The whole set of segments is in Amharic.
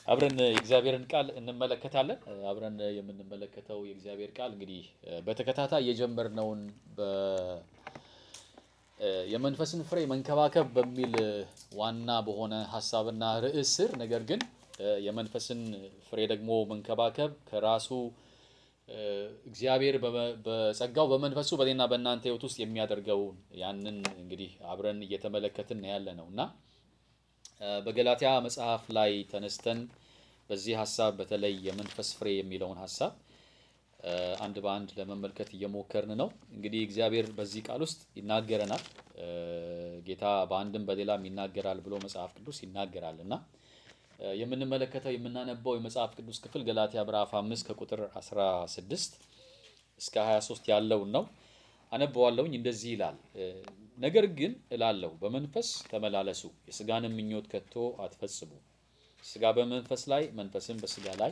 አብረን የእግዚአብሔርን ቃል እንመለከታለን። አብረን የምንመለከተው የእግዚአብሔር ቃል እንግዲህ በተከታታይ የጀመርነውን በ- የመንፈስን ፍሬ መንከባከብ በሚል ዋና በሆነ ሀሳብና ርዕስ ስር ነገር ግን የመንፈስን ፍሬ ደግሞ መንከባከብ ከራሱ እግዚአብሔር በመ- በጸጋው በመንፈሱ በእኔና በእናንተ ሕይወት ውስጥ የሚያደርገውን ያንን እንግዲህ አብረን እየተመለከትን ያለ ነው እና በገላትያ መጽሐፍ ላይ ተነስተን በዚህ ሀሳብ በተለይ የመንፈስ ፍሬ የሚለውን ሀሳብ አንድ በአንድ ለመመልከት እየሞከርን ነው። እንግዲህ እግዚአብሔር በዚህ ቃል ውስጥ ይናገረናል። ጌታ በአንድም በሌላም ይናገራል ብሎ መጽሐፍ ቅዱስ ይናገራል እና የምንመለከተው የምናነበው የመጽሐፍ ቅዱስ ክፍል ገላትያ ምዕራፍ 5 ከቁጥር 16 እስከ 23 ያለውን ነው። አነበዋለሁኝ። እንደዚህ ይላል፣ ነገር ግን እላለሁ በመንፈስ ተመላለሱ፣ የስጋንም ምኞት ከቶ አትፈጽሙ። ስጋ በመንፈስ ላይ መንፈስም በስጋ ላይ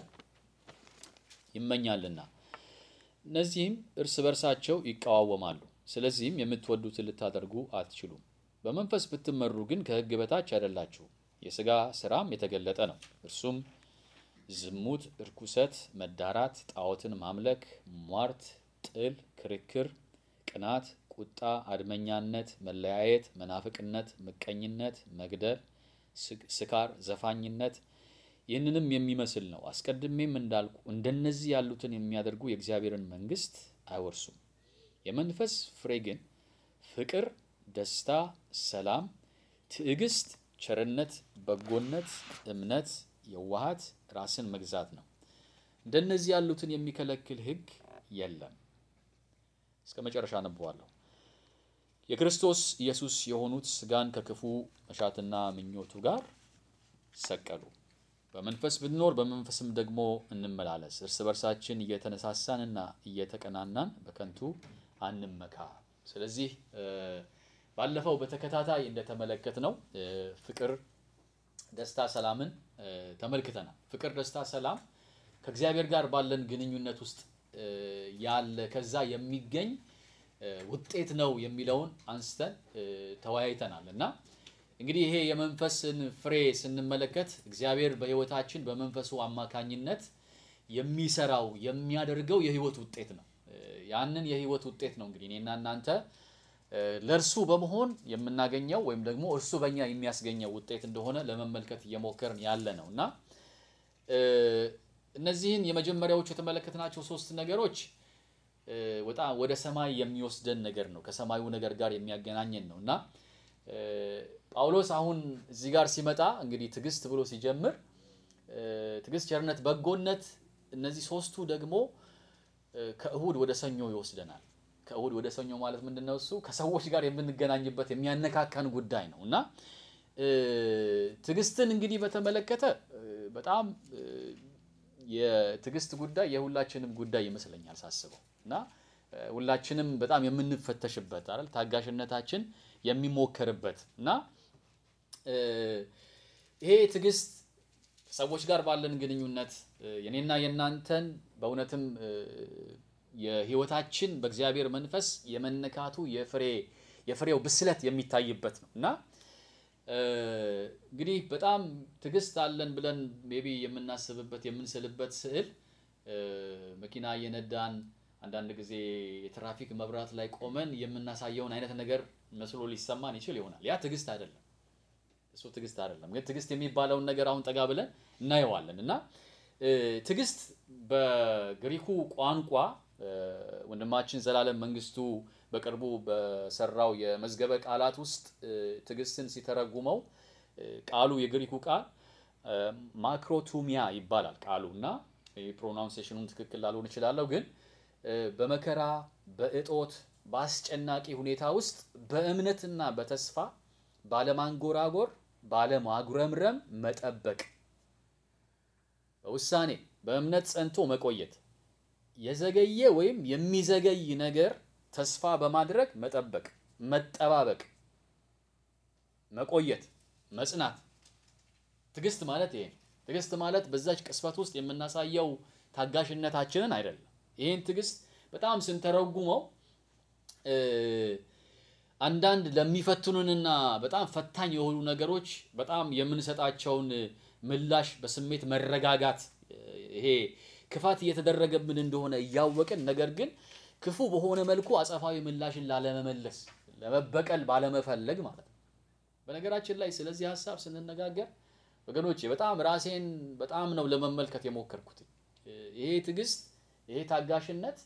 ይመኛልና እነዚህም እርስ በርሳቸው ይቃዋወማሉ። ስለዚህም የምትወዱትን ልታደርጉ አትችሉም። በመንፈስ ብትመሩ ግን ከሕግ በታች አይደላችሁም። የስጋ ስራም የተገለጠ ነው። እርሱም ዝሙት፣ እርኩሰት፣ መዳራት፣ ጣዖትን ማምለክ፣ ሟርት፣ ጥል፣ ክርክር፣ ቅናት፣ ቁጣ፣ አድመኛነት፣ መለያየት፣ መናፍቅነት፣ ምቀኝነት፣ መግደል፣ ስካር፣ ዘፋኝነት ይህንንም የሚመስል ነው። አስቀድሜም እንዳልኩ እንደነዚህ ያሉትን የሚያደርጉ የእግዚአብሔርን መንግሥት አይወርሱም። የመንፈስ ፍሬ ግን ፍቅር፣ ደስታ፣ ሰላም፣ ትዕግስት፣ ቸርነት፣ በጎነት፣ እምነት፣ የዋሃት፣ ራስን መግዛት ነው። እንደነዚህ ያሉትን የሚከለክል ሕግ የለም። እስከ መጨረሻ አነበዋለሁ። የክርስቶስ ኢየሱስ የሆኑት ሥጋን ከክፉ መሻትና ምኞቱ ጋር ሰቀሉ። በመንፈስ ብንኖር በመንፈስም ደግሞ እንመላለስ። እርስ በርሳችን እየተነሳሳንና እየተቀናናን በከንቱ አንመካ። ስለዚህ ባለፈው በተከታታይ እንደተመለከት ነው ፍቅር፣ ደስታ፣ ሰላምን ተመልክተናል። ፍቅር፣ ደስታ፣ ሰላም ከእግዚአብሔር ጋር ባለን ግንኙነት ውስጥ ያለ ከዛ የሚገኝ ውጤት ነው የሚለውን አንስተን ተወያይተናል እና እንግዲህ ይሄ የመንፈስን ፍሬ ስንመለከት እግዚአብሔር በሕይወታችን በመንፈሱ አማካኝነት የሚሰራው የሚያደርገው የሕይወት ውጤት ነው። ያንን የሕይወት ውጤት ነው እንግዲህ እኔና እናንተ ለእርሱ በመሆን የምናገኘው ወይም ደግሞ እርሱ በእኛ የሚያስገኘው ውጤት እንደሆነ ለመመልከት እየሞከርን ያለ ነው እና እነዚህን የመጀመሪያዎቹ የተመለከትናቸው ሶስት ነገሮች በጣም ወደ ሰማይ የሚወስደን ነገር ነው። ከሰማዩ ነገር ጋር የሚያገናኘን ነው እና ጳውሎስ አሁን እዚህ ጋር ሲመጣ እንግዲህ ትዕግስት ብሎ ሲጀምር ትዕግስት፣ ቸርነት፣ በጎነት እነዚህ ሶስቱ ደግሞ ከእሁድ ወደ ሰኞ ይወስደናል። ከእሁድ ወደ ሰኞ ማለት ምንድን ነው? እሱ ከሰዎች ጋር የምንገናኝበት የሚያነካካን ጉዳይ ነው እና ትዕግስትን እንግዲህ በተመለከተ በጣም የትዕግስት ጉዳይ የሁላችንም ጉዳይ ይመስለኛል ሳስበው እና ሁላችንም በጣም የምንፈተሽበት አይደል ታጋሽነታችን የሚሞከርበት እና ይሄ ትዕግስት ከሰዎች ጋር ባለን ግንኙነት የኔና የእናንተን በእውነትም የሕይወታችን በእግዚአብሔር መንፈስ የመነካቱ የፍሬ የፍሬው ብስለት የሚታይበት ነው እና እንግዲህ በጣም ትዕግስት አለን ብለን ሜቢ የምናስብበት የምንስልበት ስዕል መኪና እየነዳን አንዳንድ ጊዜ የትራፊክ መብራት ላይ ቆመን የምናሳየውን አይነት ነገር መስሎ ሊሰማን ይችል ይሆናል። ያ ትዕግስት አይደለም። እሱ ትዕግስት አይደለም። ግን ትዕግስት የሚባለውን ነገር አሁን ጠጋ ብለን እናየዋለን እና ትዕግስት በግሪኩ ቋንቋ ወንድማችን ዘላለም መንግስቱ በቅርቡ በሰራው የመዝገበ ቃላት ውስጥ ትዕግስትን ሲተረጉመው ቃሉ የግሪኩ ቃል ማክሮቱሚያ ይባላል ቃሉ እና ፕሮናውንሴሽኑን ትክክል ላልሆን እችላለሁ ግን በመከራ በእጦት በአስጨናቂ ሁኔታ ውስጥ በእምነትና በተስፋ ባለማንጎራጎር ባለማጉረምረም መጠበቅ፣ በውሳኔ በእምነት ጸንቶ መቆየት፣ የዘገየ ወይም የሚዘገይ ነገር ተስፋ በማድረግ መጠበቅ፣ መጠባበቅ፣ መቆየት፣ መጽናት። ትዕግስት ማለት ይሄ ነው። ትዕግስት ማለት በዛች ቅስፈት ውስጥ የምናሳየው ታጋሽነታችንን አይደለም። ይህን ትዕግስት በጣም ስንተረጉመው አንዳንድ ለሚፈትኑንና በጣም ፈታኝ የሆኑ ነገሮች በጣም የምንሰጣቸውን ምላሽ በስሜት መረጋጋት ይሄ ክፋት እየተደረገብን እንደሆነ እያወቅን ነገር ግን ክፉ በሆነ መልኩ አጸፋዊ ምላሽን ላለመመለስ ለመበቀል ባለመፈለግ ማለት ነው። በነገራችን ላይ ስለዚህ ሀሳብ ስንነጋገር ወገኖቼ በጣም ራሴን በጣም ነው ለመመልከት የሞከርኩት። ይሄ ትዕግስት፣ ይሄ ታጋሽነት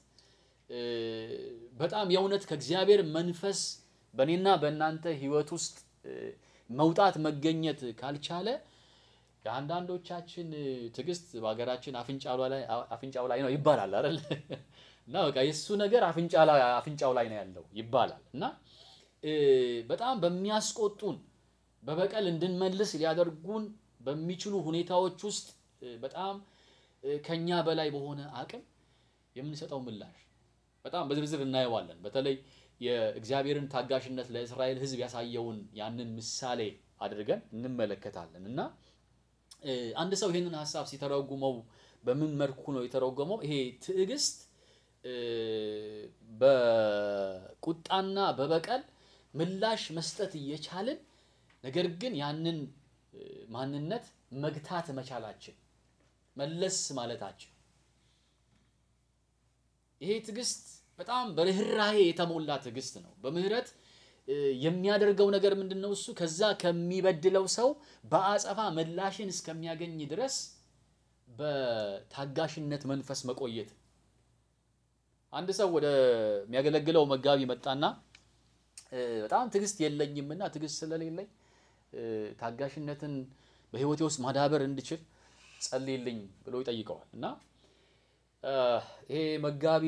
በጣም የእውነት ከእግዚአብሔር መንፈስ በእኔና በእናንተ ሕይወት ውስጥ መውጣት መገኘት ካልቻለ የአንዳንዶቻችን ትዕግስት በሀገራችን አፍንጫው ላይ ነው ይባላል አይደል? እና በቃ የእሱ ነገር አፍንጫው ላይ ነው ያለው ይባላል እና በጣም በሚያስቆጡን በበቀል እንድንመልስ ሊያደርጉን በሚችሉ ሁኔታዎች ውስጥ በጣም ከኛ በላይ በሆነ አቅም የምንሰጠው ምላሽ በጣም በዝርዝር እናየዋለን። በተለይ የእግዚአብሔርን ታጋሽነት ለእስራኤል ሕዝብ ያሳየውን ያንን ምሳሌ አድርገን እንመለከታለን እና አንድ ሰው ይህንን ሀሳብ ሲተረጉመው በምን መልኩ ነው የተረጎመው? ይሄ ትዕግስት በቁጣና በበቀል ምላሽ መስጠት እየቻልን ነገር ግን ያንን ማንነት መግታት መቻላችን መለስ ማለታችን ይሄ ትዕግስት በጣም በርህራሄ የተሞላ ትዕግስት ነው። በምህረት የሚያደርገው ነገር ምንድን ነው? እሱ ከዛ ከሚበድለው ሰው በአጸፋ ምላሽን እስከሚያገኝ ድረስ በታጋሽነት መንፈስ መቆየት። አንድ ሰው ወደ የሚያገለግለው መጋቢ መጣና በጣም ትዕግስት የለኝምና ትዕግስት ስለሌለኝ ታጋሽነትን በሕይወቴ ውስጥ ማዳበር እንድችል ጸልይልኝ ብሎ ይጠይቀዋል እና ይሄ መጋቢ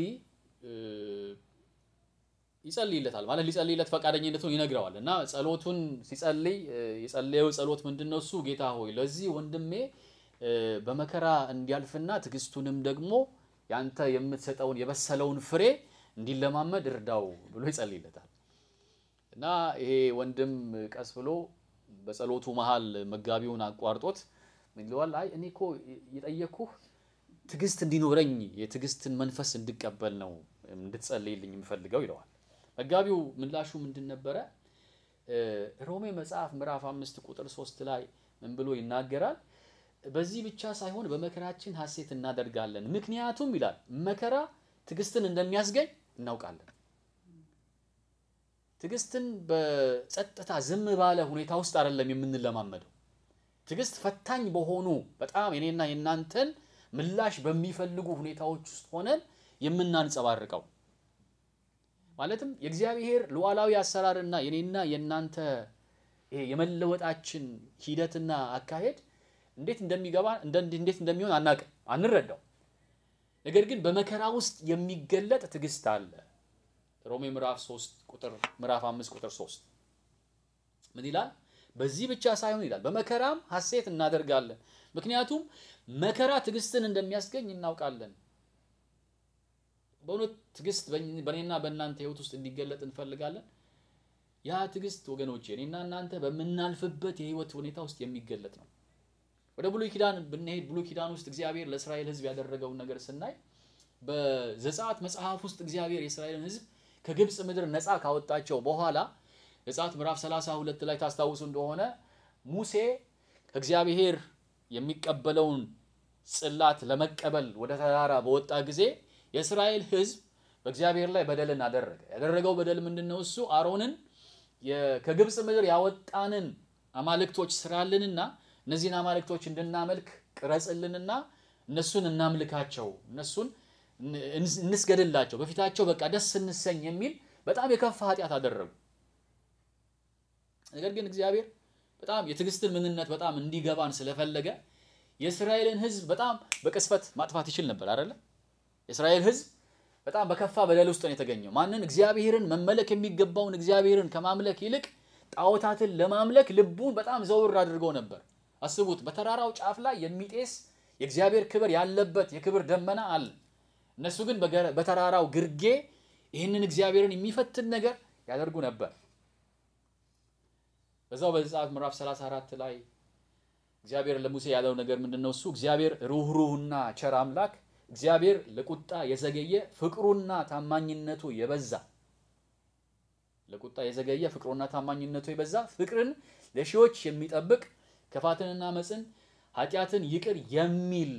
ይጸልይለታል ማለት ሊጸልይለት ፈቃደኝነቱን ይነግረዋል እና ጸሎቱን ሲጸልይ የጸለየው ጸሎት ምንድን ነው? እሱ ጌታ ሆይ ለዚህ ወንድሜ በመከራ እንዲያልፍና ትዕግስቱንም ደግሞ ያንተ የምትሰጠውን የበሰለውን ፍሬ እንዲለማመድ እርዳው ብሎ ይጸልይለታል እና ይሄ ወንድም ቀስ ብሎ በጸሎቱ መሃል መጋቢውን አቋርጦት ምን ይለዋል? አይ እኔ እኮ የጠየኩህ ትዕግስት እንዲኖረኝ የትዕግስትን መንፈስ እንድቀበል ነው እንድትጸልይልኝ የምፈልገው ይለዋል። መጋቢው ምላሹ ምንድን ነበረ? ሮሜ መጽሐፍ ምዕራፍ አምስት ቁጥር ሶስት ላይ ምን ብሎ ይናገራል? በዚህ ብቻ ሳይሆን በመከራችን ሐሴት እናደርጋለን፣ ምክንያቱም ይላል መከራ ትዕግስትን እንደሚያስገኝ እናውቃለን። ትዕግስትን በጸጥታ ዝም ባለ ሁኔታ ውስጥ አይደለም የምንለማመደው። ትዕግስት ፈታኝ በሆኑ በጣም የኔና የእናንተን ምላሽ በሚፈልጉ ሁኔታዎች ውስጥ ሆነን የምናንጸባርቀው ማለትም የእግዚአብሔር ሉዓላዊ አሰራርና የኔና የእናንተ ይሄ የመለወጣችን ሂደትና አካሄድ እንዴት እንደሚገባ እንዴት እንደሚሆን አናውቅም፣ አንረዳው። ነገር ግን በመከራ ውስጥ የሚገለጥ ትዕግስት አለ። ሮሜ ምዕራፍ 3 ቁጥር ምዕራፍ 5 ቁጥር 3 ምን ይላል? በዚህ ብቻ ሳይሆን ይላል በመከራም ሐሴት እናደርጋለን፣ ምክንያቱም መከራ ትዕግስትን እንደሚያስገኝ እናውቃለን። በእውነት ትዕግስት በእኔና በእናንተ ሕይወት ውስጥ እንዲገለጥ እንፈልጋለን። ያ ትዕግስት ወገኖቼ እኔና እናንተ በምናልፍበት የሕይወት ሁኔታ ውስጥ የሚገለጥ ነው። ወደ ብሉይ ኪዳን ብንሄድ ብሉይ ኪዳን ውስጥ እግዚአብሔር ለእስራኤል ሕዝብ ያደረገውን ነገር ስናይ በዘጸአት መጽሐፍ ውስጥ እግዚአብሔር የእስራኤልን ሕዝብ ከግብፅ ምድር ነፃ ካወጣቸው በኋላ ዘጸአት ምዕራፍ 32 ላይ ታስታውሱ እንደሆነ ሙሴ ከእግዚአብሔር የሚቀበለውን ጽላት ለመቀበል ወደ ተራራ በወጣ ጊዜ የእስራኤል ሕዝብ በእግዚአብሔር ላይ በደልን አደረገ። ያደረገው በደል ምንድን ነው? እሱ አሮንን ከግብፅ ምድር ያወጣንን አማልክቶች ስራልንና እነዚህን አማልክቶች እንድናመልክ ቅረጽልንና እነሱን እናምልካቸው፣ እነሱን እንስገድላቸው፣ በፊታቸው በቃ ደስ እንሰኝ የሚል በጣም የከፋ ኃጢአት አደረጉ። ነገር ግን እግዚአብሔር በጣም የትዕግስትን ምንነት በጣም እንዲገባን ስለፈለገ የእስራኤልን ሕዝብ በጣም በቅስፈት ማጥፋት ይችል ነበር አይደለ? የእስራኤል ሕዝብ በጣም በከፋ በደል ውስጥ ነው የተገኘው። ማንን? እግዚአብሔርን መመለክ የሚገባውን እግዚአብሔርን ከማምለክ ይልቅ ጣዖታትን ለማምለክ ልቡን በጣም ዘውር አድርገው ነበር። አስቡት፣ በተራራው ጫፍ ላይ የሚጤስ የእግዚአብሔር ክብር ያለበት የክብር ደመና አለ። እነሱ ግን በተራራው ግርጌ ይህንን እግዚአብሔርን የሚፈትን ነገር ያደርጉ ነበር። በዛው በዘጸአት ምዕራፍ 34 ላይ እግዚአብሔር ለሙሴ ያለው ነገር ምንድን ነው? እሱ እግዚአብሔር ሩህሩህና ቸር አምላክ እግዚአብሔር ለቁጣ የዘገየ ፍቅሩና ታማኝነቱ የበዛ ለቁጣ የዘገየ ፍቅሩና ታማኝነቱ የበዛ ፍቅርን ለሺዎች የሚጠብቅ ክፋትንና መፅን ኃጢአትን ይቅር የሚል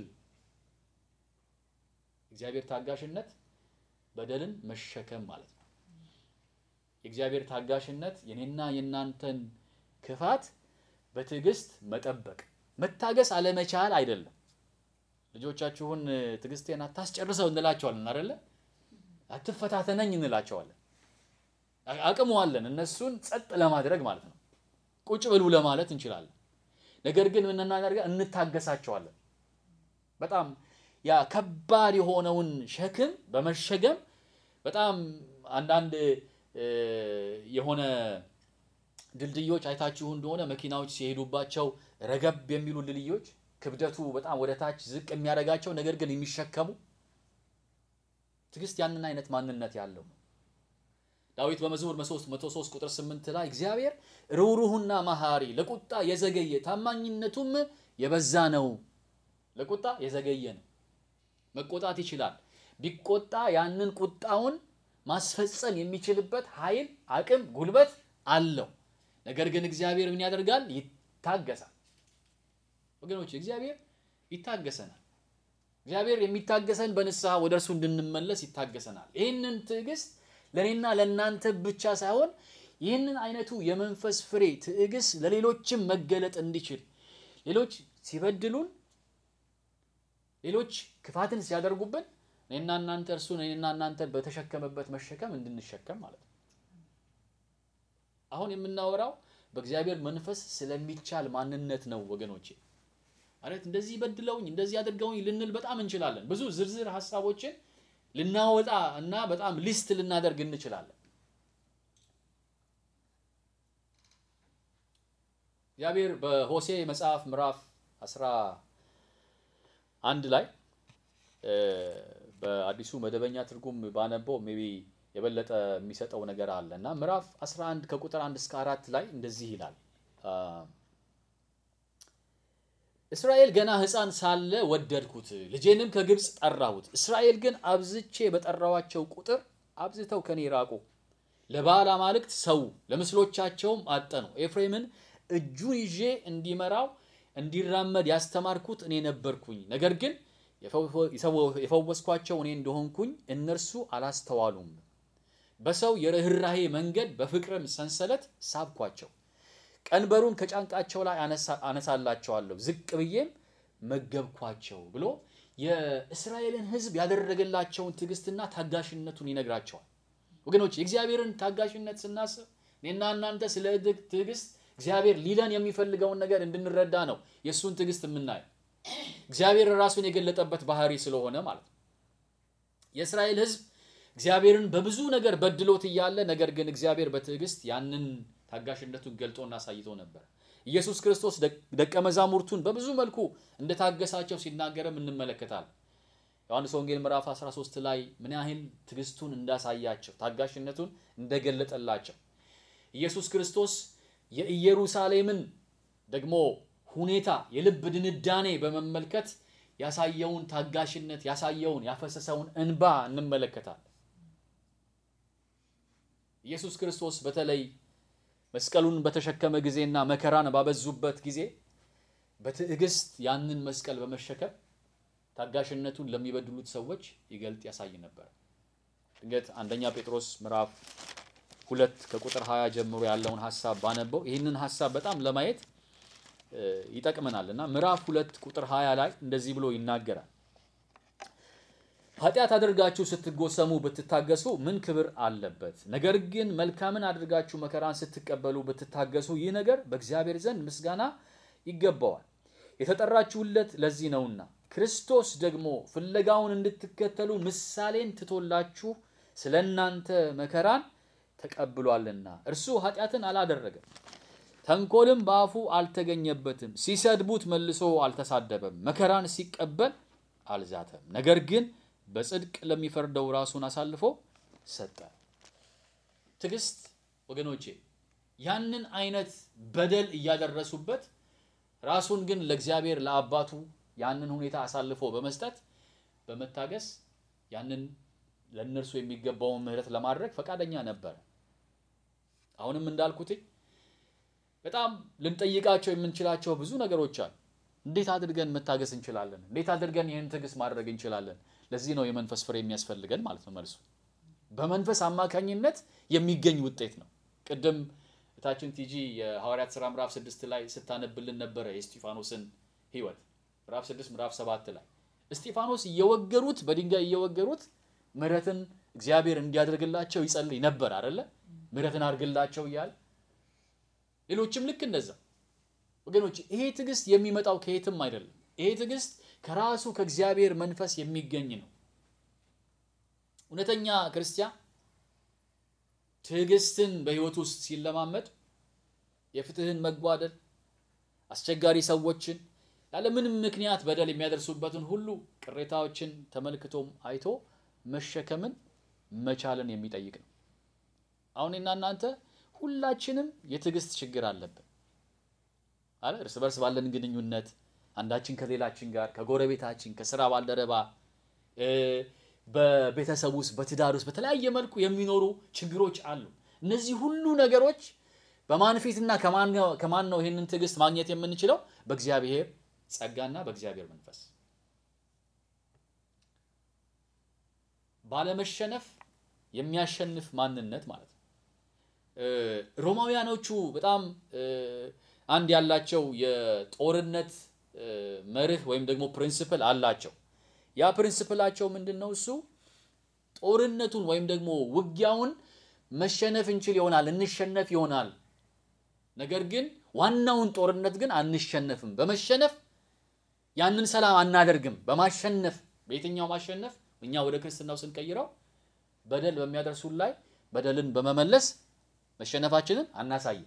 እግዚአብሔር ታጋሽነት በደልን መሸከም ማለት ነው። የእግዚአብሔር ታጋሽነት የኔና የእናንተን ክፋት በትዕግስት መጠበቅ፣ መታገስ አለመቻል አይደለም። ልጆቻችሁን ትዕግስቴን አታስጨርሰው እንላቸዋለን አይደለ? አትፈታተነኝ እንላቸዋለን። አቅሙ አለን እነሱን ጸጥ ለማድረግ ማለት ነው። ቁጭ ብሉ ለማለት እንችላለን። ነገር ግን ምን እናደርጋ እንታገሳቸዋለን። በጣም ያ ከባድ የሆነውን ሸክም በመሸገም በጣም አንዳንድ የሆነ ድልድዮች አይታችሁ እንደሆነ መኪናዎች ሲሄዱባቸው ረገብ የሚሉ ድልድዮች ክብደቱ በጣም ወደ ታች ዝቅ የሚያደርጋቸው ነገር ግን የሚሸከሙ ትዕግስት ያንን አይነት ማንነት ያለው ነው። ዳዊት በመዝሙር 103 ቁጥር 8 ላይ እግዚአብሔር ርኅሩህና መሐሪ ለቁጣ የዘገየ ታማኝነቱም የበዛ ነው። ለቁጣ የዘገየ ነው። መቆጣት ይችላል። ቢቆጣ ያንን ቁጣውን ማስፈጸም የሚችልበት ኃይል፣ አቅም፣ ጉልበት አለው። ነገር ግን እግዚአብሔር ምን ያደርጋል? ይታገሳል። ወገኖች እግዚአብሔር ይታገሰናል። እግዚአብሔር የሚታገሰን በንስሐ ወደ እርሱ እንድንመለስ ይታገሰናል። ይህንን ትዕግስት ለእኔና ለእናንተ ብቻ ሳይሆን ይህንን አይነቱ የመንፈስ ፍሬ ትዕግስት ለሌሎችም መገለጥ እንዲችል ሌሎች ሲበድሉን፣ ሌሎች ክፋትን ሲያደርጉብን እኔና እናንተ እርሱን እኔና እናንተን በተሸከመበት መሸከም እንድንሸከም ማለት ነው። አሁን የምናወራው በእግዚአብሔር መንፈስ ስለሚቻል ማንነት ነው ወገኖቼ። ማለት እንደዚህ በድለውኝ እንደዚህ አድርገውኝ ልንል በጣም እንችላለን። ብዙ ዝርዝር ሀሳቦችን ልናወጣ እና በጣም ሊስት ልናደርግ እንችላለን። እግዚአብሔር በሆሴ መጽሐፍ ምዕራፍ አስራ አንድ ላይ በአዲሱ መደበኛ ትርጉም ባነበው ሜይ ቢ የበለጠ የሚሰጠው ነገር አለ እና ምዕራፍ 11 ከቁጥር 1 እስከ 4 ላይ እንደዚህ ይላል። እስራኤል ገና ሕፃን ሳለ ወደድኩት፣ ልጄንም ከግብፅ ጠራሁት። እስራኤል ግን አብዝቼ በጠራዋቸው ቁጥር አብዝተው ከኔ ራቁ፣ ለባዕል አማልክት ሰው፣ ለምስሎቻቸውም አጠኑ። ኤፍሬምን እጁን ይዤ እንዲመራው እንዲራመድ ያስተማርኩት እኔ ነበርኩኝ። ነገር ግን የፈወስኳቸው እኔ እንደሆንኩኝ እነርሱ አላስተዋሉም። በሰው የርኅራሄ መንገድ በፍቅርም ሰንሰለት ሳብኳቸው። ቀንበሩን ከጫንቃቸው ላይ አነሳላቸዋለሁ፣ ዝቅ ብዬም መገብኳቸው ብሎ የእስራኤልን ሕዝብ ያደረገላቸውን ትዕግስትና ታጋሽነቱን ይነግራቸዋል። ወገኖች የእግዚአብሔርን ታጋሽነት ስናስብ እኔና እናንተ ስለ ትዕግስት እግዚአብሔር ሊለን የሚፈልገውን ነገር እንድንረዳ ነው የእሱን ትዕግስት የምናየው። እግዚአብሔር ራሱን የገለጠበት ባህሪ ስለሆነ ማለት ነው። የእስራኤል ሕዝብ እግዚአብሔርን በብዙ ነገር በድሎት እያለ ነገር ግን እግዚአብሔር በትዕግስት ያንን ታጋሽነቱን ገልጦና አሳይቶ ነበር። ኢየሱስ ክርስቶስ ደቀ መዛሙርቱን በብዙ መልኩ እንደታገሳቸው ሲናገርም እንመለከታለን። ዮሐንስ ወንጌል ምዕራፍ 13 ላይ ምን ያህል ትዕግስቱን እንዳሳያቸው ታጋሽነቱን እንደገለጠላቸው ኢየሱስ ክርስቶስ የኢየሩሳሌምን ደግሞ ሁኔታ የልብ ድንዳኔ በመመልከት ያሳየውን ታጋሽነት ያሳየውን ያፈሰሰውን እንባ እንመለከታለን። ኢየሱስ ክርስቶስ በተለይ መስቀሉን በተሸከመ ጊዜና መከራን ባበዙበት ጊዜ በትዕግስት ያንን መስቀል በመሸከም ታጋሽነቱን ለሚበድሉት ሰዎች ይገልጥ ያሳይ ነበር። ድንገት አንደኛ ጴጥሮስ ምዕራፍ ሁለት ከቁጥር 20 ጀምሮ ያለውን ሀሳብ ባነበው ይህንን ሀሳብ በጣም ለማየት ይጠቅመናል እና ምዕራፍ ሁለት ቁጥር 20 ላይ እንደዚህ ብሎ ይናገራል። ኃጢአት አድርጋችሁ ስትጎሰሙ ብትታገሱ ምን ክብር አለበት? ነገር ግን መልካምን አድርጋችሁ መከራን ስትቀበሉ ብትታገሱ ይህ ነገር በእግዚአብሔር ዘንድ ምስጋና ይገባዋል። የተጠራችሁለት ለዚህ ነውና ክርስቶስ ደግሞ ፍለጋውን እንድትከተሉ ምሳሌን ትቶላችሁ ስለ እናንተ መከራን ተቀብሏልና እርሱ ኃጢአትን አላደረገም፣ ተንኮልም በአፉ አልተገኘበትም። ሲሰድቡት መልሶ አልተሳደበም፣ መከራን ሲቀበል አልዛተም። ነገር ግን በጽድቅ ለሚፈርደው ራሱን አሳልፎ ሰጠ። ትዕግስት ወገኖቼ ያንን አይነት በደል እያደረሱበት ራሱን ግን ለእግዚአብሔር ለአባቱ ያንን ሁኔታ አሳልፎ በመስጠት በመታገስ ያንን ለእነርሱ የሚገባውን ምሕረት ለማድረግ ፈቃደኛ ነበረ። አሁንም እንዳልኩት በጣም ልንጠይቃቸው የምንችላቸው ብዙ ነገሮች አሉ። እንዴት አድርገን መታገስ እንችላለን? እንዴት አድርገን ይህን ትዕግስት ማድረግ እንችላለን? ለዚህ ነው የመንፈስ ፍሬ የሚያስፈልገን ማለት ነው። መልሱ በመንፈስ አማካኝነት የሚገኝ ውጤት ነው። ቅድም እታችን ቲጂ የሐዋርያት ሥራ ምዕራፍ ስድስት ላይ ስታነብልን ነበረ የእስጢፋኖስን ሕይወት ምዕራፍ ስድስት ምዕራፍ ሰባት ላይ እስጢፋኖስ እየወገሩት በድንጋይ እየወገሩት ምሕረትን እግዚአብሔር እንዲያደርግላቸው ይጸልይ ነበር አይደለ? ምሕረትን አድርግላቸው እያለ ሌሎችም ልክ እንደዛ ወገኖች፣ ይሄ ትዕግስት የሚመጣው ከየትም አይደለም። ይሄ ትዕግስት ከራሱ ከእግዚአብሔር መንፈስ የሚገኝ ነው። እውነተኛ ክርስቲያን ትዕግስትን በሕይወት ውስጥ ሲለማመድ የፍትህን መጓደል፣ አስቸጋሪ ሰዎችን ያለምንም ምክንያት በደል የሚያደርሱበትን ሁሉ ቅሬታዎችን ተመልክቶም አይቶ መሸከምን መቻልን የሚጠይቅ ነው። አሁን እና እናንተ ሁላችንም የትዕግስት ችግር አለብን አለ እርስ በርስ ባለን ግንኙነት አንዳችን ከሌላችን ጋር ከጎረቤታችን፣ ከስራ ባልደረባ፣ በቤተሰብ ውስጥ፣ በትዳር ውስጥ በተለያየ መልኩ የሚኖሩ ችግሮች አሉ። እነዚህ ሁሉ ነገሮች በማን ፊትና ከማን ነው ይህንን ትዕግስት ማግኘት የምንችለው? በእግዚአብሔር ጸጋና በእግዚአብሔር መንፈስ ባለመሸነፍ የሚያሸንፍ ማንነት ማለት ነው። ሮማውያኖቹ በጣም አንድ ያላቸው የጦርነት መርህ ወይም ደግሞ ፕሪንስፕል አላቸው። ያ ፕሪንስፕላቸው ምንድን ነው? እሱ ጦርነቱን ወይም ደግሞ ውጊያውን መሸነፍ እንችል ይሆናል እንሸነፍ ይሆናል። ነገር ግን ዋናውን ጦርነት ግን አንሸነፍም። በመሸነፍ ያንን ሰላም አናደርግም። በማሸነፍ በየትኛው ማሸነፍ እኛ ወደ ክርስትናው ስንቀይረው በደል በሚያደርሱን ላይ በደልን በመመለስ መሸነፋችንን አናሳይም።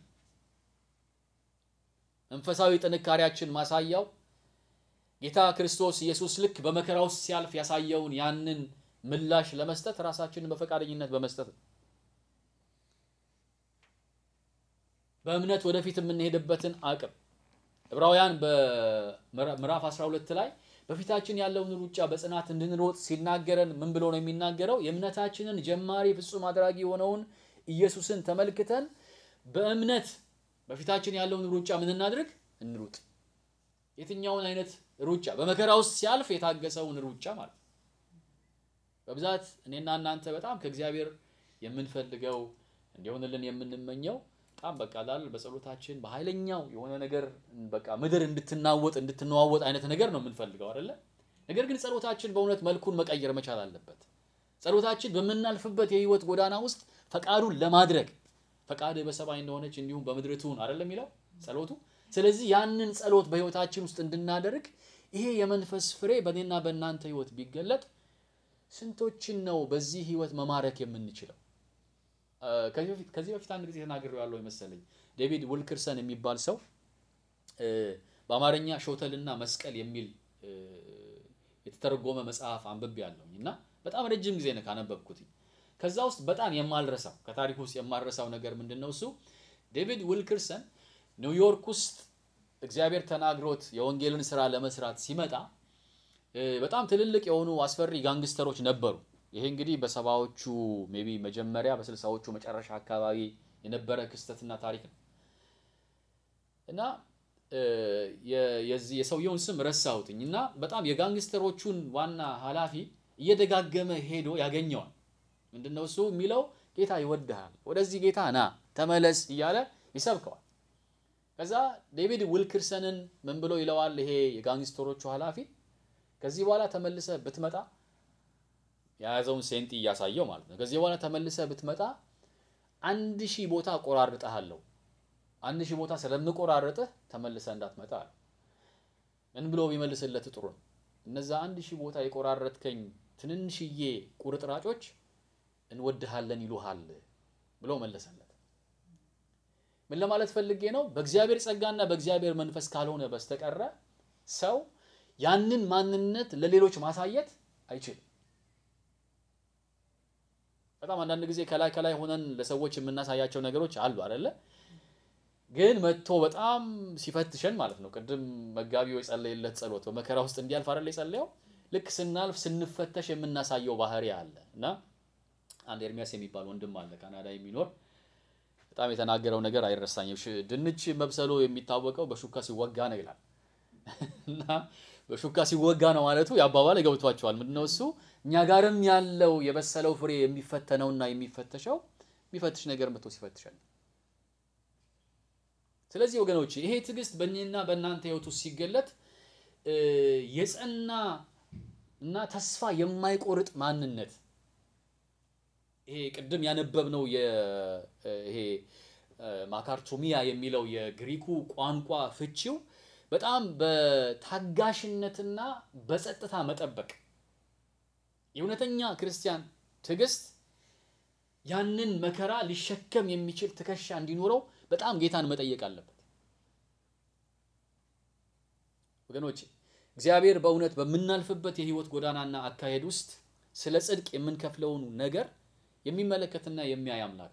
መንፈሳዊ ጥንካሬያችን ማሳያው ጌታ ክርስቶስ ኢየሱስ ልክ በመከራ ውስጥ ሲያልፍ ያሳየውን ያንን ምላሽ ለመስጠት ራሳችንን በፈቃደኝነት በመስጠት ነው። በእምነት ወደፊት የምንሄድበትን አቅም ዕብራውያን በምዕራፍ 12 ላይ በፊታችን ያለውን ሩጫ በጽናት እንድንሮጥ ሲናገረን ምን ብሎ ነው የሚናገረው? የእምነታችንን ጀማሪ ፍጹም አድራጊ የሆነውን ኢየሱስን ተመልክተን በእምነት በፊታችን ያለውን ሩጫ ምን እናድርግ? እንሩጥ። የትኛውን አይነት ሩጫ? በመከራ ውስጥ ሲያልፍ የታገሰውን ሩጫ ማለት ነው። በብዛት እኔና እናንተ በጣም ከእግዚአብሔር የምንፈልገው እንዲሆንልን የምንመኘው በጣም በቃ ላል በጸሎታችን በኃይለኛው የሆነ ነገር በቃ ምድር እንድትናወጥ እንድትነዋወጥ አይነት ነገር ነው የምንፈልገው አይደለ? ነገር ግን ጸሎታችን በእውነት መልኩን መቀየር መቻል አለበት። ጸሎታችን በምናልፍበት የህይወት ጎዳና ውስጥ ፈቃዱን ለማድረግ ፈቃድ በሰማይ እንደሆነች እንዲሁም በምድር ትሁን አይደለ የሚለው ጸሎቱ። ስለዚህ ያንን ጸሎት በህይወታችን ውስጥ እንድናደርግ ይሄ የመንፈስ ፍሬ በእኔና በእናንተ ህይወት ቢገለጥ ስንቶችን ነው በዚህ ህይወት መማረክ የምንችለው? ከዚህ በፊት አንድ ጊዜ ተናግሬው ያለው መሰለኝ። ዴቪድ ውልክርሰን የሚባል ሰው በአማርኛ ሾተልና መስቀል የሚል የተተረጎመ መጽሐፍ አንብቤ ያለሁኝ እና በጣም ረጅም ጊዜ ነው ካነበብኩት። ከዛ ውስጥ በጣም የማልረሳው ከታሪክ ውስጥ የማልረሳው ነገር ምንድን ነው? እሱ ዴቪድ ውልክርሰን ኒውዮርክ ውስጥ እግዚአብሔር ተናግሮት የወንጌልን ስራ ለመስራት ሲመጣ በጣም ትልልቅ የሆኑ አስፈሪ ጋንግስተሮች ነበሩ። ይሄ እንግዲህ በሰባዎቹ ሜቢ መጀመሪያ በስልሳዎቹ መጨረሻ አካባቢ የነበረ ክስተትና ታሪክ ነው እና የዚህ የሰውየውን ስም ረሳሁትኝ እና በጣም የጋንግስተሮቹን ዋና ኃላፊ እየደጋገመ ሄዶ ያገኘዋል። ምንድነው እሱ የሚለው ጌታ ይወድሃል፣ ወደዚህ ጌታ ና ተመለስ እያለ ይሰብከዋል። ከዛ ዴቪድ ዊልክርሰንን ምን ብሎ ይለዋል? ይሄ የጋንግስተሮቹ ኃላፊ ከዚህ በኋላ ተመልሰ ብትመጣ የያዘውን ሴንቲ እያሳየው ማለት ነው። ከዚህ በኋላ ተመልሰ ብትመጣ አንድ ሺህ ቦታ ቆራርጠሃለሁ። አንድ ሺህ ቦታ ስለምቆራርጥህ ተመልሰ እንዳትመጣ አለ። ምን ብሎ ቢመልስለት ጥሩ ነው? እነዛ አንድ ሺህ ቦታ የቆራረጥከኝ ትንንሽዬ ቁርጥራጮች እንወድሃለን ይሉሃል ብሎ መለሰለት። ምን ለማለት ፈልጌ ነው? በእግዚአብሔር ጸጋና በእግዚአብሔር መንፈስ ካልሆነ በስተቀረ ሰው ያንን ማንነት ለሌሎች ማሳየት አይችልም። በጣም አንዳንድ ጊዜ ከላይ ከላይ ሆነን ለሰዎች የምናሳያቸው ነገሮች አሉ አይደለ? ግን መጥቶ በጣም ሲፈትሸን ማለት ነው። ቅድም መጋቢው የጸለየለት ጸሎት በመከራ ውስጥ እንዲያልፍ አይደለ የጸለየው? ልክ ስናልፍ ስንፈተሽ የምናሳየው ባህሪ አለ እና አንድ ኤርሚያስ የሚባል ወንድም አለ ካናዳ የሚኖር በጣም የተናገረው ነገር አይረሳኝም። ድንች መብሰሉ የሚታወቀው በሹካ ሲወጋ ነው ይላል እና በሹካ ሲወጋ ነው ማለቱ የአባባል ገብቷቸዋል። ምንድነው እሱ እኛ ጋርም ያለው የበሰለው ፍሬ የሚፈተነውና የሚፈተሸው የሚፈትሽ ነገር መጥቶ ሲፈትሸን። ስለዚህ ወገኖች ይሄ ትዕግስት በእኔና በእናንተ ህይወት ውስጥ ሲገለጥ የጸና እና ተስፋ የማይቆርጥ ማንነት ይሄ ቅድም ያነበብነው ይሄ ማካርቶሚያ የሚለው የግሪኩ ቋንቋ ፍቺው በጣም በታጋሽነትና በጸጥታ መጠበቅ የእውነተኛ ክርስቲያን ትዕግስት ያንን መከራ ሊሸከም የሚችል ትከሻ እንዲኖረው በጣም ጌታን መጠየቅ አለበት። ወገኖች እግዚአብሔር በእውነት በምናልፍበት የህይወት ጎዳናና አካሄድ ውስጥ ስለ ጽድቅ የምንከፍለውን ነገር የሚመለከትና የሚያይ አምላክ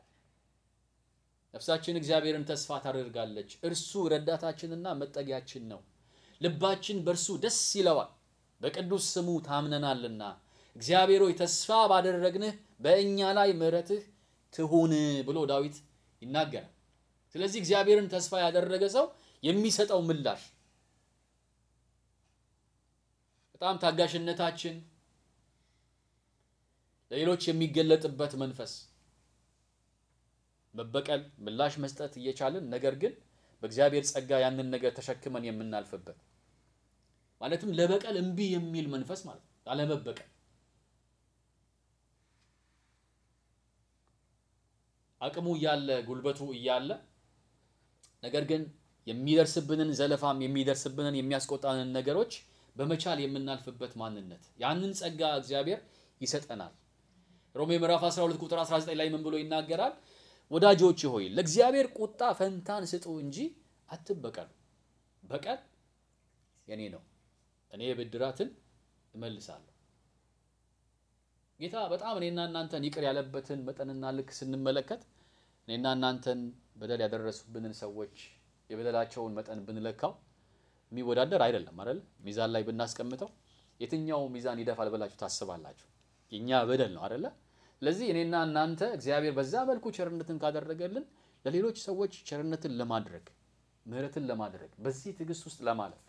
ነፍሳችን እግዚአብሔርን ተስፋ ታደርጋለች። እርሱ ረዳታችንና መጠጊያችን ነው። ልባችን በእርሱ ደስ ይለዋል፣ በቅዱስ ስሙ ታምነናልና። እግዚአብሔር ሆይ ተስፋ ባደረግንህ በእኛ ላይ ምሕረትህ ትሁን ብሎ ዳዊት ይናገራል። ስለዚህ እግዚአብሔርን ተስፋ ያደረገ ሰው የሚሰጠው ምላሽ በጣም ታጋሽነታችን ለሌሎች የሚገለጥበት መንፈስ መበቀል ምላሽ መስጠት እየቻልን ነገር ግን በእግዚአብሔር ጸጋ ያንን ነገር ተሸክመን የምናልፍበት ማለትም ለበቀል እምቢ የሚል መንፈስ ማለት ነው። አለመበቀል አቅሙ እያለ ጉልበቱ እያለ ነገር ግን የሚደርስብንን ዘለፋም የሚደርስብንን የሚያስቆጣንን ነገሮች በመቻል የምናልፍበት ማንነት ያንን ጸጋ እግዚአብሔር ይሰጠናል። ሮሜ ምዕራፍ 12 ቁጥር 19 ላይ ምን ብሎ ይናገራል? ወዳጆች ሆይ ለእግዚአብሔር ቁጣ ፈንታን ስጡ እንጂ አትበቀሉ። በቀል የኔ ነው፣ እኔ ብድራትን እመልሳለሁ። ጌታ በጣም እኔና እናንተን ይቅር ያለበትን መጠንና ልክ ስንመለከት እኔና እናንተን በደል ያደረሱብንን ሰዎች የበደላቸውን መጠን ብንለካው የሚወዳደር አይደለም አይደል? ሚዛን ላይ ብናስቀምጠው የትኛው ሚዛን ይደፋል ብላችሁ ታስባላችሁ? የኛ በደል ነው አይደለ? ስለዚህ እኔና እናንተ እግዚአብሔር በዛ መልኩ ቸርነትን ካደረገልን ለሌሎች ሰዎች ቸርነትን ለማድረግ ምሕረትን ለማድረግ በዚህ ትዕግስት ውስጥ ለማለፍ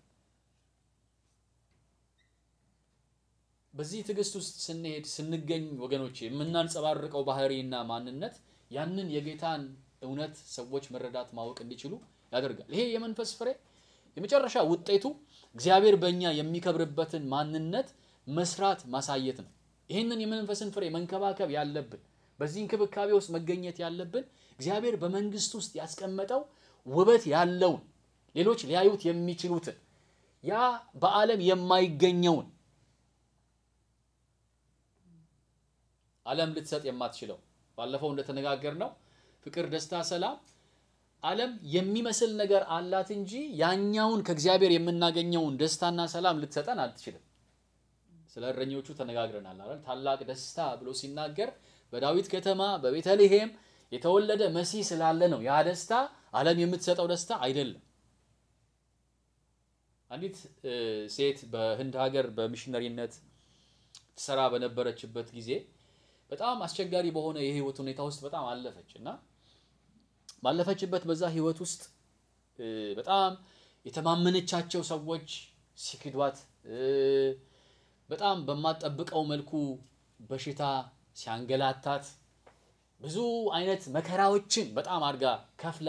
በዚህ ትዕግስት ውስጥ ስንሄድ ስንገኝ ወገኖች የምናንጸባርቀው ባህሪና ማንነት ያንን የጌታን እውነት ሰዎች መረዳት ማወቅ እንዲችሉ ያደርጋል። ይሄ የመንፈስ ፍሬ የመጨረሻ ውጤቱ እግዚአብሔር በእኛ የሚከብርበትን ማንነት መስራት ማሳየት ነው። ይህንን የመንፈስን ፍሬ መንከባከብ ያለብን በዚህ እንክብካቤ ውስጥ መገኘት ያለብን እግዚአብሔር በመንግስት ውስጥ ያስቀመጠው ውበት ያለውን ሌሎች ሊያዩት የሚችሉትን ያ በዓለም የማይገኘውን ዓለም ልትሰጥ የማትችለው ባለፈው እንደተነጋገር ነው ፍቅር፣ ደስታ፣ ሰላም ዓለም የሚመስል ነገር አላት እንጂ ያኛውን ከእግዚአብሔር የምናገኘውን ደስታና ሰላም ልትሰጠን አትችልም። ስለ እረኞቹ ተነጋግረናል አይደል? ታላቅ ደስታ ብሎ ሲናገር በዳዊት ከተማ በቤተልሔም የተወለደ መሲህ ስላለ ነው። ያ ደስታ ዓለም የምትሰጠው ደስታ አይደለም። አንዲት ሴት በህንድ ሀገር በሚሽነሪነት ትሰራ በነበረችበት ጊዜ በጣም አስቸጋሪ በሆነ የህይወት ሁኔታ ውስጥ በጣም አለፈች እና ባለፈችበት በዛ ህይወት ውስጥ በጣም የተማመነቻቸው ሰዎች ሲክዷት በጣም በማጠብቀው መልኩ በሽታ ሲያንገላታት ብዙ አይነት መከራዎችን በጣም አድርጋ ከፍላ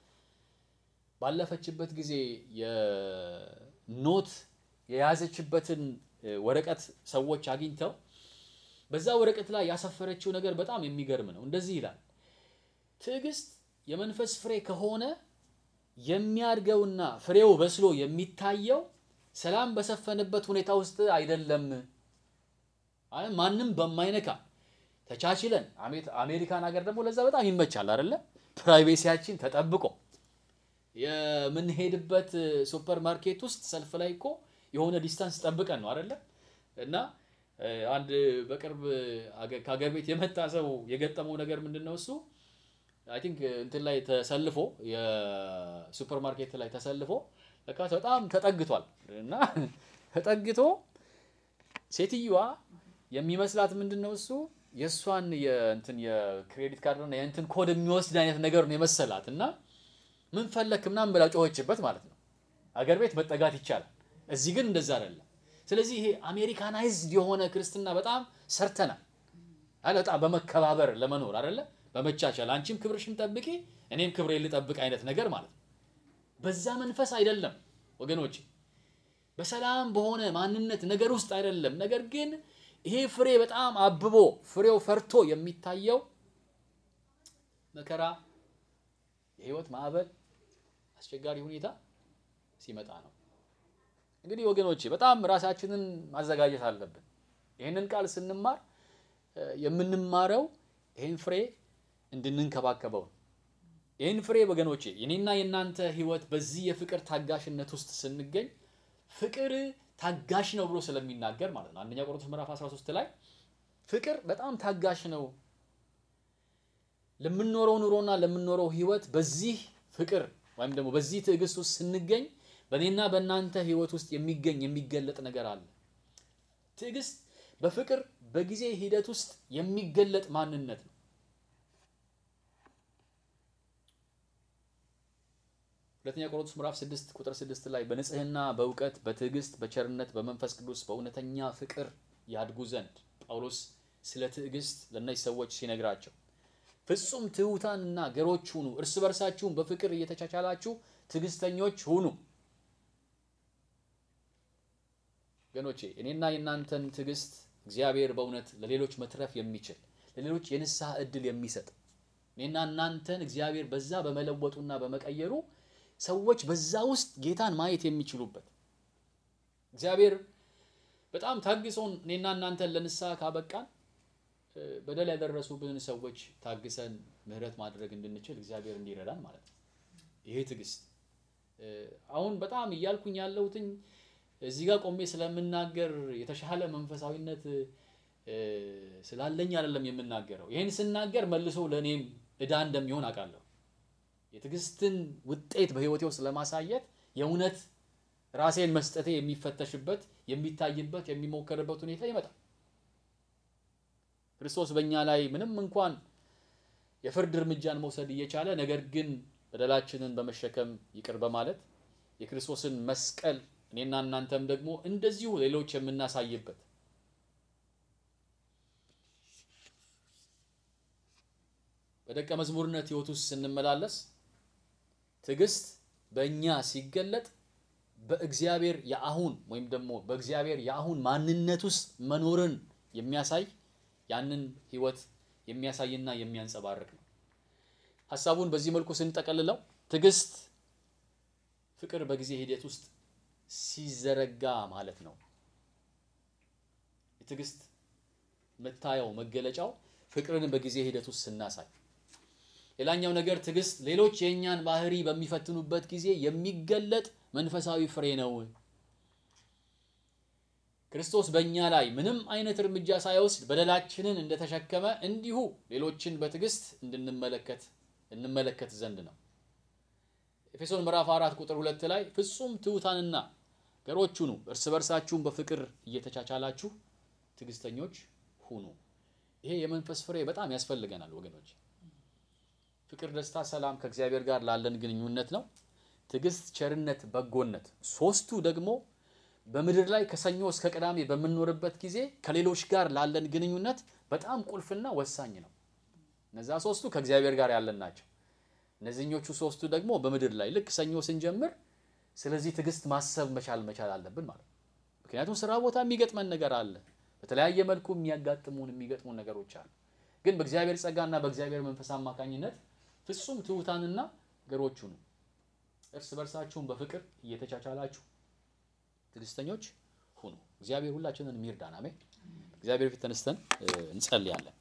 ባለፈችበት ጊዜ የኖት የያዘችበትን ወረቀት ሰዎች አግኝተው በዛ ወረቀት ላይ ያሰፈረችው ነገር በጣም የሚገርም ነው። እንደዚህ ይላል፣ ትዕግስት የመንፈስ ፍሬ ከሆነ የሚያድገውና ፍሬው በስሎ የሚታየው ሰላም በሰፈነበት ሁኔታ ውስጥ አይደለም። ማንም በማይነካ ተቻችለን፣ አሜሪካን ሀገር ደግሞ ለዛ በጣም ይመቻል አይደለ? ፕራይቬሲያችን ተጠብቆ የምንሄድበት ሱፐር ማርኬት ውስጥ ሰልፍ ላይ እኮ የሆነ ዲስታንስ ጠብቀን ነው አይደለ? እና አንድ በቅርብ ከሀገር ቤት የመጣ ሰው የገጠመው ነገር ምንድን ነው? እሱ አይ ቲንክ እንትን ላይ ተሰልፎ የሱፐር ማርኬት ላይ ተሰልፎ ለካ በጣም ተጠግቷል እና ተጠግቶ ሴትዮዋ የሚመስላት ምንድን ነው እሱ የእሷን የእንትን የክሬዲት ካርድ እና የእንትን ኮድ የሚወስድ አይነት ነገር ነው የመሰላት እና ምን ፈለክ ምናምን ብላ ጮኸችበት ማለት ነው። አገር ቤት መጠጋት ይቻላል። እዚህ ግን እንደዛ አይደለም። ስለዚህ ይሄ አሜሪካናይዝድ የሆነ ክርስትና በጣም ሰርተናል አለ በጣም በመከባበር ለመኖር አይደለ በመቻቻል አንቺም ክብርሽን ጠብቂ እኔም ክብሬ ልጠብቅ አይነት ነገር ማለት ነው። በዛ መንፈስ አይደለም ወገኖች፣ በሰላም በሆነ ማንነት ነገር ውስጥ አይደለም። ነገር ግን ይሄ ፍሬ በጣም አብቦ ፍሬው ፈርቶ የሚታየው መከራ፣ የህይወት ማዕበል፣ አስቸጋሪ ሁኔታ ሲመጣ ነው። እንግዲህ ወገኖቼ በጣም ራሳችንን ማዘጋጀት አለብን። ይህንን ቃል ስንማር የምንማረው ይህን ፍሬ እንድንንከባከበው ነው። ይህን ፍሬ ወገኖቼ የኔና የእናንተ ህይወት በዚህ የፍቅር ታጋሽነት ውስጥ ስንገኝ ፍቅር ታጋሽ ነው ብሎ ስለሚናገር ማለት ነው። አንደኛ ቆሮንቶስ ምዕራፍ 13 ላይ ፍቅር በጣም ታጋሽ ነው፣ ለምንኖረው ኑሮና ለምንኖረው ህይወት በዚህ ፍቅር ወይም ደግሞ በዚህ ትዕግስት ውስጥ ስንገኝ በእኔና በእናንተ ህይወት ውስጥ የሚገኝ የሚገለጥ ነገር አለ። ትዕግስት በፍቅር በጊዜ ሂደት ውስጥ የሚገለጥ ማንነት ነው። ሁለተኛ ቆሮንቶስ ምዕራፍ 6 ቁጥር 6 ላይ በንጽህና በእውቀት በትዕግስት በቸርነት በመንፈስ ቅዱስ በእውነተኛ ፍቅር ያድጉ ዘንድ ጳውሎስ ስለ ትዕግስት ለእነዚህ ሰዎች ሲነግራቸው ፍጹም ትሑታንና ገሮች ሁኑ፣ እርስ በርሳችሁም በፍቅር እየተቻቻላችሁ ትዕግስተኞች ሁኑ። ወገኖቼ እኔና የእናንተን ትዕግስት እግዚአብሔር በእውነት ለሌሎች መትረፍ የሚችል ለሌሎች የንስሐ እድል የሚሰጥ እኔና እናንተን እግዚአብሔር በዛ በመለወጡና በመቀየሩ ሰዎች በዛ ውስጥ ጌታን ማየት የሚችሉበት እግዚአብሔር በጣም ታግሶን እኔና እናንተን ለንስሐ ካበቃን በደል ያደረሱብን ሰዎች ታግሰን ምሕረት ማድረግ እንድንችል እግዚአብሔር እንዲረዳን ማለት ነው። ይሄ ትዕግስት አሁን በጣም እያልኩኝ ያለሁትኝ እዚህ ጋር ቆሜ ስለምናገር የተሻለ መንፈሳዊነት ስላለኝ አይደለም የምናገረው። ይህን ስናገር መልሶ ለእኔም ዕዳ እንደሚሆን አውቃለሁ። የትዕግስትን ውጤት በሕይወቴ ውስጥ ለማሳየት የእውነት ራሴን መስጠቴ የሚፈተሽበት፣ የሚታይበት፣ የሚሞከርበት ሁኔታ ይመጣል። ክርስቶስ በእኛ ላይ ምንም እንኳን የፍርድ እርምጃን መውሰድ እየቻለ ነገር ግን በደላችንን በመሸከም ይቅር በማለት የክርስቶስን መስቀል እኔና እናንተም ደግሞ እንደዚሁ ሌሎች የምናሳይበት በደቀ መዝሙርነት ሕይወት ውስጥ ስንመላለስ ትዕግስት በእኛ ሲገለጥ በእግዚአብሔር የአሁን ወይም ደግሞ በእግዚአብሔር የአሁን ማንነት ውስጥ መኖርን የሚያሳይ ያንን ሕይወት የሚያሳይና የሚያንጸባርቅ ነው። ሀሳቡን በዚህ መልኩ ስንጠቀልለው ትዕግስት ፍቅር በጊዜ ሂደት ውስጥ ሲዘረጋ ማለት ነው። የትዕግስት መታየው መገለጫው ፍቅርን በጊዜ ሂደት ውስጥ ስናሳይ፣ ሌላኛው ነገር ትዕግስት ሌሎች የእኛን ባህሪ በሚፈትኑበት ጊዜ የሚገለጥ መንፈሳዊ ፍሬ ነው። ክርስቶስ በእኛ ላይ ምንም አይነት እርምጃ ሳይወስድ በደላችንን እንደተሸከመ እንዲሁ ሌሎችን በትዕግስት እንድንመለከት እንመለከት ዘንድ ነው። ኤፌሶን ምዕራፍ አራት ቁጥር ሁለት ላይ ፍጹም ትሑታንና ገሮች ሁኑ፣ እርስ በርሳችሁም በፍቅር እየተቻቻላችሁ ትዕግስተኞች ሁኑ። ይሄ የመንፈስ ፍሬ በጣም ያስፈልገናል ወገኖች። ፍቅር፣ ደስታ፣ ሰላም ከእግዚአብሔር ጋር ላለን ግንኙነት ነው። ትዕግስት፣ ቸርነት፣ በጎነት ሶስቱ ደግሞ በምድር ላይ ከሰኞ እስከ ቅዳሜ በምንኖርበት ጊዜ ከሌሎች ጋር ላለን ግንኙነት በጣም ቁልፍና ወሳኝ ነው። እነዛ ሶስቱ ከእግዚአብሔር ጋር ያለን ናቸው። እነዚህኞቹ ሶስቱ ደግሞ በምድር ላይ ልክ ሰኞ ስንጀምር ስለዚህ ትዕግስት ማሰብ መቻል መቻል አለብን ማለት ነው። ምክንያቱም ስራ ቦታ የሚገጥመን ነገር አለ። በተለያየ መልኩ የሚያጋጥሙን የሚገጥሙን ነገሮች አሉ። ግን በእግዚአብሔር ጸጋና በእግዚአብሔር መንፈስ አማካኝነት ፍጹም ትሑታንና ገሮች ሁኑ፣ እርስ በርሳችሁን በፍቅር እየተቻቻላችሁ ትዕግስተኞች ሁኑ። እግዚአብሔር ሁላችንን የሚርዳን። አሜን። እግዚአብሔር ፊት ተነስተን እንጸልያለን።